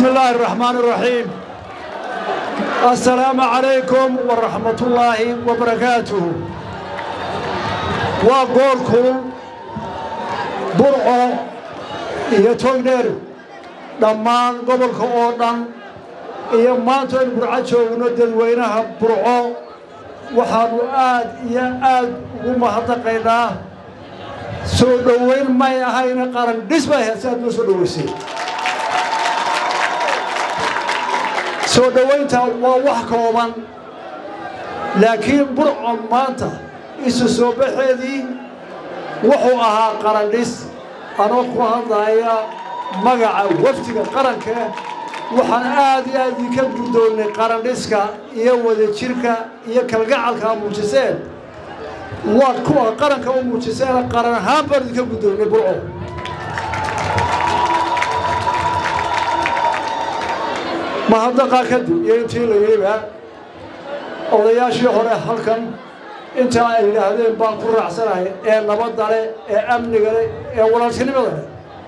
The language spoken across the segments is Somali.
بسم الله الرحمن الرحيم السلام عليكم ورحمة الله وبركاته وقولكم برعو iyo togdheer dhammaan gobolka oo dhan iyo maanta aynu burco joogno dadweynaha burco waxaannu aad iyo aad ugu mahadnaqaynaa soo dhoweyn may ahayna qaran dhis bay ahayd si aad noo soo dhoweysay soo dhowaynta waa wax kooban laakiin burcon maanta isu soo baxeedii wuxuu ahaa qaran dhis anoo ku hadlaya magaca wafdiga qaranka waxaan aad iyo aad idinka guddoonnay qarandhiska iyo wadajirka iyo kalgacalka a muujiseen waad kuwa qaranka u muujiseen qaran ahaan baan idinka guddoonnay burco mahadnaqaa kadib iyo intii la yidhiba odayaashii hore halkan intaa ay yidhaahdeen baan ku raacsanahay ee nabadda leh ee amniga leh ee walaaltinimada leh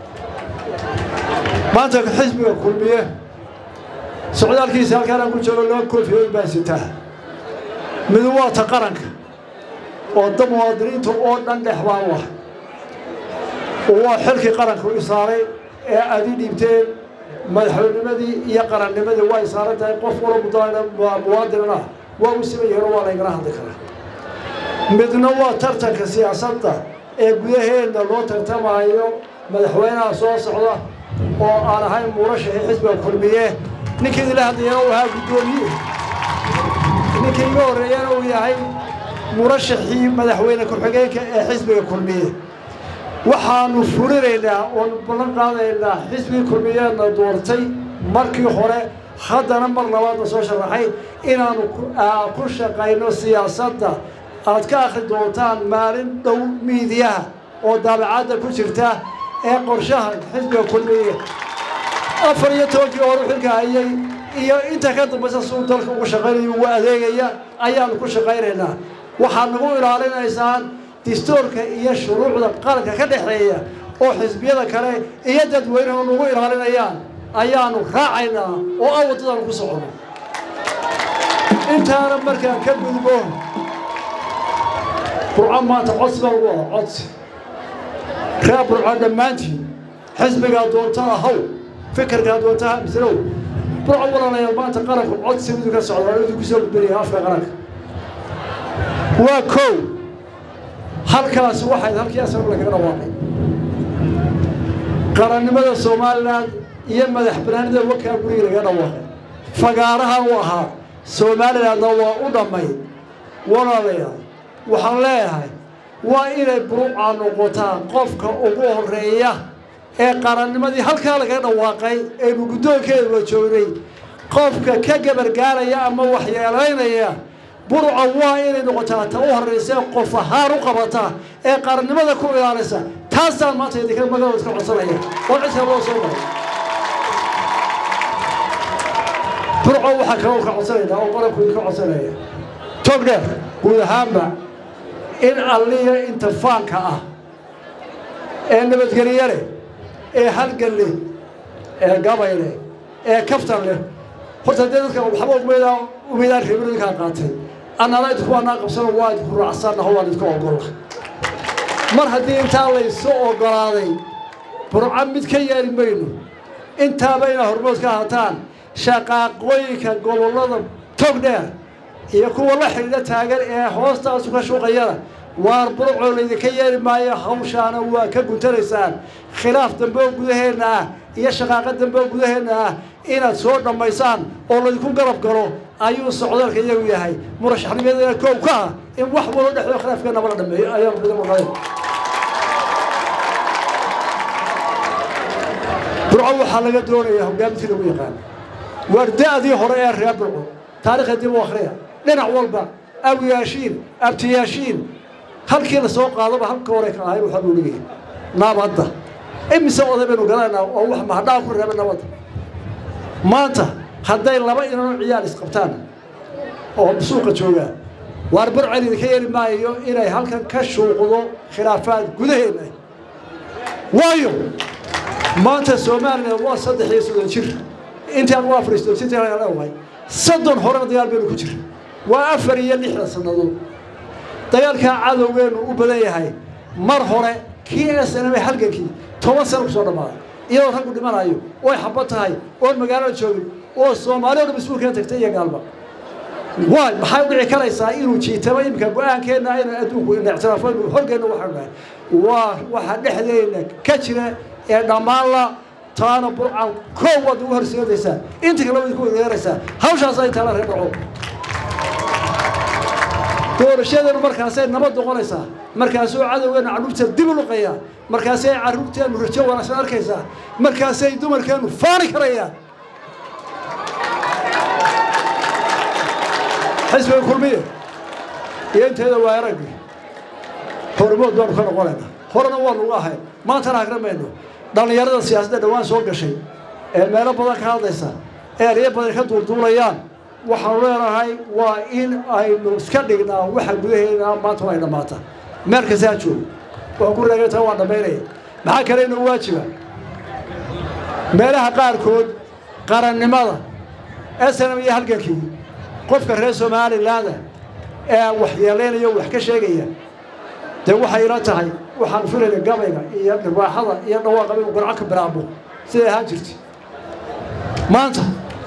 maanta xisbiga kulmiye socdaalkiisa halkaanaan ku joogo laba koofiyood baan sitaa midu waa ta qaranka oo da muwaadiniinta oo dhan dhex baan u ah waa xilkii qaranka u isaaray ee aad ii dhiibteen madaxweynimadii iyo qarannimadii waa isaaran tahay qof wala mudana muwaadinana waa u siman yahiin oo waa laygala hadli karaa midna waa tartanka siyaasadda ee gudaheenna loo tartamaayo madaxweynaha soo socda oo aan ahayn murashaxii xisbiga kulmiye ninkii idinla hadlayana uu ahaa guddoomiye ninkii iga horreeyana uu yahay murashaxii madaxweyne ku-xigeenka ee xisbiga kulmiye waxaannu fulinaynaa oonu ballan qaadaynaa xisbigii kulmiyeedna doortay markii hore haddana mar labaadna soo sharaxay inaannu ku shaqayno siyaasadda aad ka akhri doontaan maalin dhow miidiyaha oo daabacadda ku jirta ee qorshaha xisbiga kulmiye afar iyo tobankii horu xilka hayay iyo inta ka dambaysa suu dalka ugu shaqaynayo ugu adeegaya ayaannu ku shaqaynaynaa waxaad nagu ilaalinaysaan distoorka iyo shuruucda qaranka ka dhexeeya oo xisbiyada kale iyo dadweynuhu nagu ilaalinayaan ayaannu raacaynaa oo a waddadaanu ku soconno intaana markaan ka gudbo burco maanta codsi baa lagu ah codsi reer burco dhammaantiin xisbigaa doonta ahaw fikirkaa doonta ha mislow burco walaalayaal maanta qaranku codsi midu ka socda waa idinku soo gudbinaya afka qaranka waa kow halkaasi waxayd halkii asagu lagaga dhawaaqay qarannimada somalilan iyo madax banaanida wakaa guriga lagaga dhawaaqay fagaaraha u ahaa somalilandna waa u dhammay walaalayaal waxaan leeyahay waa inay buruucaa noqotaa qofka ugu horreeya ee qarannimadii halkaa lagaga dhawaaqay aynu guddoonkeeda wa joognay qofka ka gabargaaraya ama waxyeelaynaya buruca waa inay noqotaa ta u horraysa ee qof ahaan u qabata ee qarannimada ku ilaalisa taasaan maanta idinka magaalada iska codsanaya oo cidka loo soo maray burco waxaa kaloo ka codsanaynaa oo qaranku idinka codsanaya togdheer guud ahaanba in alliya inta faanka ah ee nabadgelye leh ee halgan leh ee gabay leh ee kaftan leh horta dee dadka waxba umeedaa umeedaan reebin idinkaa qaatay annana idinku waanaa qabsano waa idinku raacsannaho waan idinku ogolla mar haddii intaa laysu oggolaaday burco mid ka yeeli mayno intaaba inaa hormood ka hataan shaqaaqooyinka gobollada togdheer iyo kuwa la xidhiidha taagan ee hoostaasu ka shuuqayana waar burcoo laydinka yeeli maayo hawshaana waa ka guntanaysaan khilaaf dambe oo gudaheenna ah iyo shaqaaqo dambe oo gudaheenna ah inaad soo dhammaysaan oo laydinku garab galo ayuu socdaalka iyagu yahay murashaxnimadana koow ka ah in wax walo dhexdoo khilaafkeenaba la dhameeyo ayaanu bida maqayn burco waxaa laga doonayaa hogaamintii lagu yaqaan waarda-dii hore ee reer burco taarikhda dib u akhriya dhinac walba awiyaashiin abtiyaashiin halkii la soo qaadaba halka hore ka ahay waxaa loo leeyahay nabadda imise oday baynu garanaynaa oo wax mahadhaa ku reeba nabadda maanta hadday laba inanoo ciyaar isqabtaan oo suuqa joogaa waar burcel idinka yeeli maayo inay halkan ka shuuqdo khilaafaad gudaheenna waayo maanta somalilan waa saddex iyo soddon jir intaan waa fariistosinta leewahay soddon horena dagaal baynu ku jira waa afar iyo lixdan sannadood dagaalkaa cadowgeenu u badan yahay mar hore kii snma halgankii toban sano kusoo dhammaaday iyadoo raggu dhimanayo oy xabad tahay oon magaalada joogin oo soomaali o dham iskuulkana tagtay iyo gaalba waay maxay u dhici karaysaa inuu jiitamo iminka go-aankeenna aynu adduunku ictiraafaynu horgeenna waxaanu nahay waa waxa dhexdeena ka jira ee dhammaanla taana burcan koow waad ugu horseedaysaa inta kale waad ku wegeeraysaa hawshaas ay taala reer dhaco doorashadeenu markaasay nabad noqonaysaa markaasuu cadowgeenu carruurta dib u luqayaa markaasay carruurteennu rajo wanaagsan arkaysaa markaasay dumarkeennu faani karayaan xisbiga kulmiye iyo inteeda waa araggi hormood baanu ka noqonaynaa horena waanu uga ahayn maantana hagramayno dhallinyarada siyaasadda dhowaan soo gashay ee meelo badan ka hadlaysa ee eryo badan ka duulduulayaan waxaanu leenahay waa in aynu iska dhignaa waxa gudaheena maanta ay dhammaata meel kasta ha joogo waan ku reegaytaa waan dhammaynaya maxaa kale inoo waajiba meelaha qaarkood qarannimada snm iyo halgankii qofka reer somalilaanda ee waxyeelaynaya wax ka sheegaya dee waxay ila tahay waxaan filayna gabayga iyo dhirwaaxada iyo dhawaaqaba inuu garco ka bilaabo siday ahaan jirtay maanta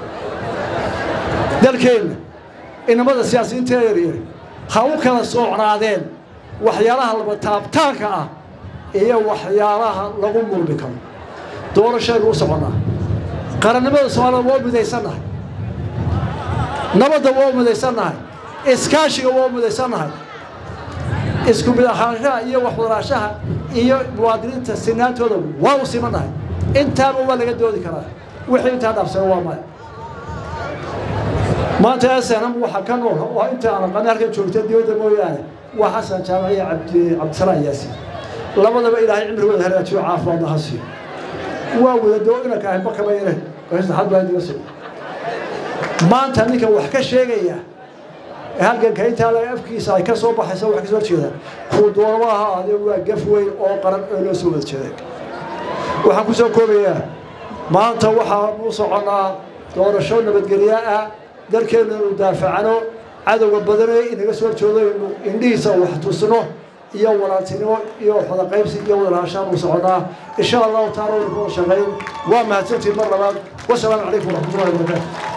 dalkeenna inamada siyaasiyiinta yaryar ha u kala soocnaadeen waxyaalaha laba taabtaanka ah iyo waxyaalaha lagu murmi karo doorashaynu u soconnaa qarannimada soomaalida waa midaysannahay nabadda waa midaysannahay iskaashiga waa midaysannahay isku mid ahaanshaha iyo waxwadaraashaha iyo muwaadiniinta sinaantooda waa u simannahay intaaba waa laga doodi karaa wixii intaa dhaafsana waa maya maanta snm waxaa ka nool oo inta aan aqaani halkan joogta dibadda mooyaane waa xasan jaamac iyo cabdi cabdisalaan yaasiin labadaba ilaahay cimrigooda hagaajiyo caafimaadna ha siiyo waa wadadoo inanka ahay bakaba ine saxad baa diga soo maanta ninka wax ka sheegaya halganka intaa laga afkiisa ay ka soo baxaysa wax kasoo horjeeda kuu doonaba aha ade waa gaf weyn oo qaran oo loo soo wada jeeday waxaan ku soo koobayaa maanta waxaan u soconnaa doorasho nabadgelyo ah dalkeennu inu daafacano cadowga badanee inaga soo horjoodo inu indhihiisa wax tusno iyo walaaltinimo iyo wada qaybsi iyo wadalaashaan u soconnaa insha allahu taala waynu ku wada shaqayn waa mahadsantiin mar labaad wasalaamu calaykum waraxmatullahi wabarakaatu